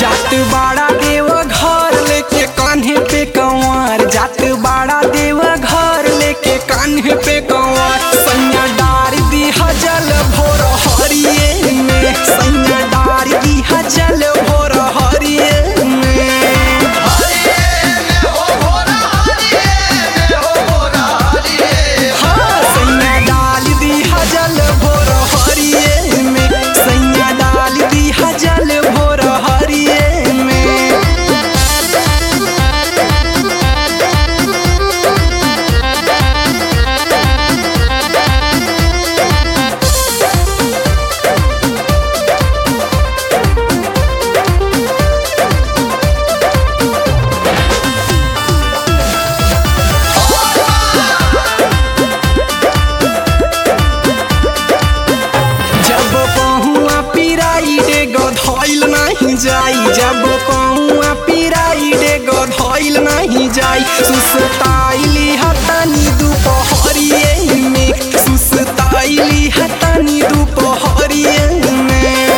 जात बाड़ा देव घर लेके कान्हे पे कंवर जात बाड़ा देव घर लेके कान्हे पे कंवर सैया डार दी हजल भोर हरिये में सैया डार दी हजल भोर हरिये में हाँ, सैया डाल दी हजल भोर हरिये में सैया डाल दी हजल भोर हरिये में जब पहुआ पिराई डे गधइल नहीं जाई जब पहुआ पिराई डे गधइल नहीं जाई सुसताइली हतनी दुपहरिये में सुसताइली हतनी दुपहरिये में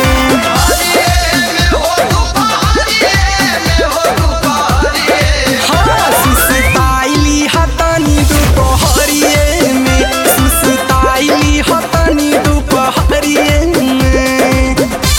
हाँ, सुसताइली हतनी दुपहरिये में सुसताइली हतनी दुपहरिये में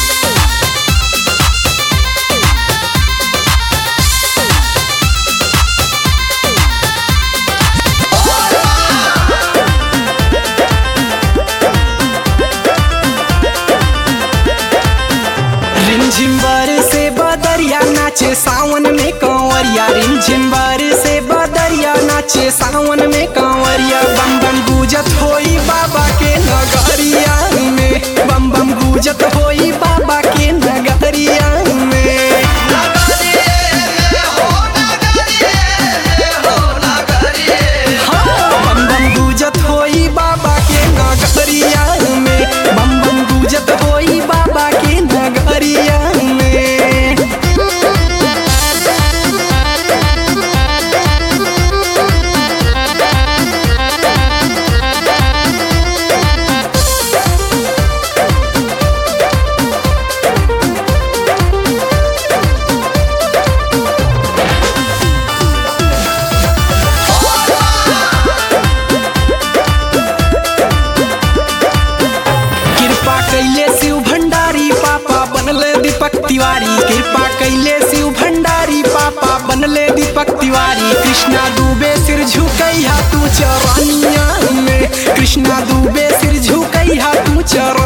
रिमझिम से बदरिया नाचे सावन में कंवरिया रिमझिम से बदरिया नाचे सावन में कंवरिया बम बम गुजत होई बाबा के नगरिया में बम बम गुजत होई बाबा के नगरिया में हाँ, बम बम गुजत होई बाबा के नगरिया में बम बम गुजत होई बाबा के नगरिया में कृपा कैले शिव भंडारी पापा बनले दीपक तिवारी कृपा कैले शिव भंडारी पापा बनले दीपक तिवारी कृष्णा दुबे सिर झुकैया तू चरनिया में कृष्णा दुबे सिर झुकैया तू चर